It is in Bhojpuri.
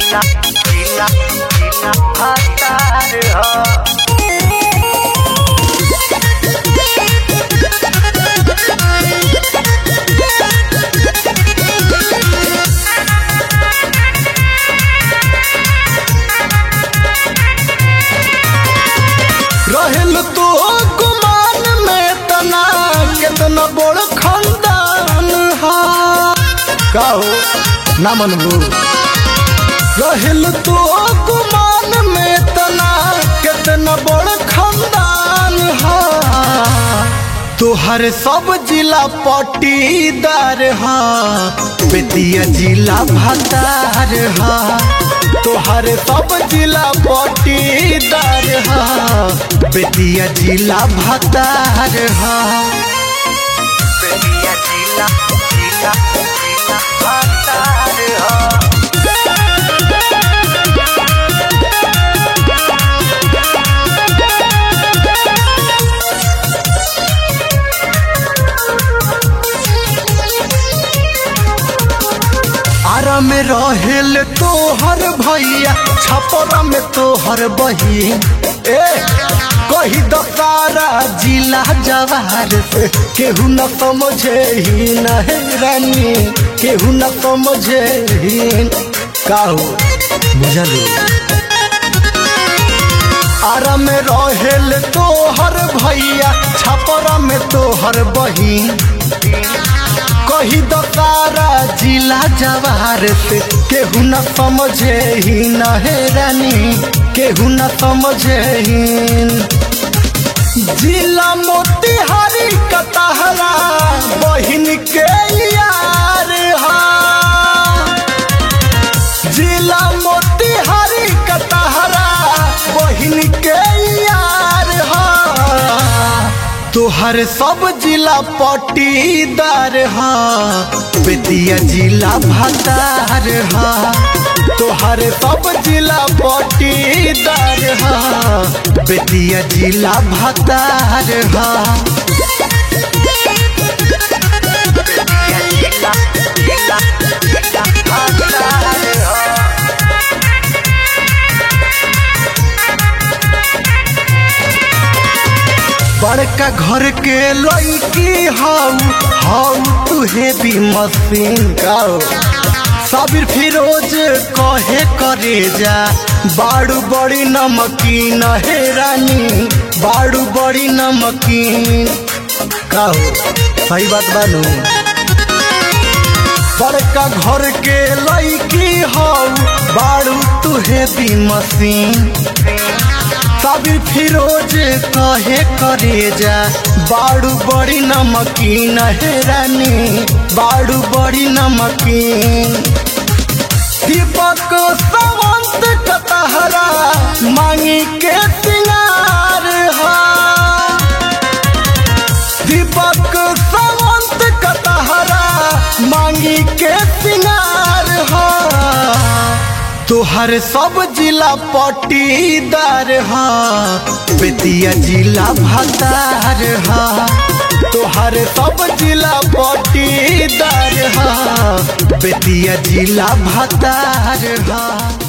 जिला जिला जिला हतार ह रहेल तो गुमान में तना कितना बड़ खानदान हा का हो ना मनबू रहेल तो गुमान में तना कितना बड़ खानदान हा तोहर सब जिला पटीदार हा बेतिया जिला भतार हा तोहर सब जिला पटीदार हा बेतिया जिला भतार हा बेतिया जिला जिला जिला हतार ह आरा में रहेल तोहर भैया छपरा में तोहर बहिन ए कही दसारा जिला जवार से केहू न समझे ही न हे रानी केहू न समझे ही काहू बुझलू आरा में रहेल तोहर भैया छपरा में तोहर बहिन कही दसारा जिला जवार से केहू न समझे ही न हे रानी केहू न समझे ही जिला मोतिहारी कतहरा बहिन के यार हा जिला मोतिहारी कतहरा बहिन के यार हा तोहर सब जिला पटीदार हा बेतिया जिला भतार हा तोहर सब जिला पटीदार हा बेतिया जिला भतार हा बेतिया जिला जिला जिला हतार ह बड़का घर के लड़की हाउ हाउ तुहे भी मशीन गाओ साबिर फिरोज कहे करे जा बाड़ू बड़ी नमकीन हे रानी बाड़ू बड़ी नमकीन कहो सही बात बानू बड़का घर के लड़की हाउ बाड़ू तुहे भी मशीन साबिर फिरोज कहे करे जा बाड़ू बड़ी नमकीन हे रानी बाड़ू बड़ी नमकीन दीपक सावंत कतहरा मांगी के सिंगार हा दीपक सावंत कतहरा मांगी के सिंगार हा तोहर सब जिला पटीदार हा बेतिया जिला भतार हा तोहर सब जिला पटीदार हा बेतिया जिला भतार हा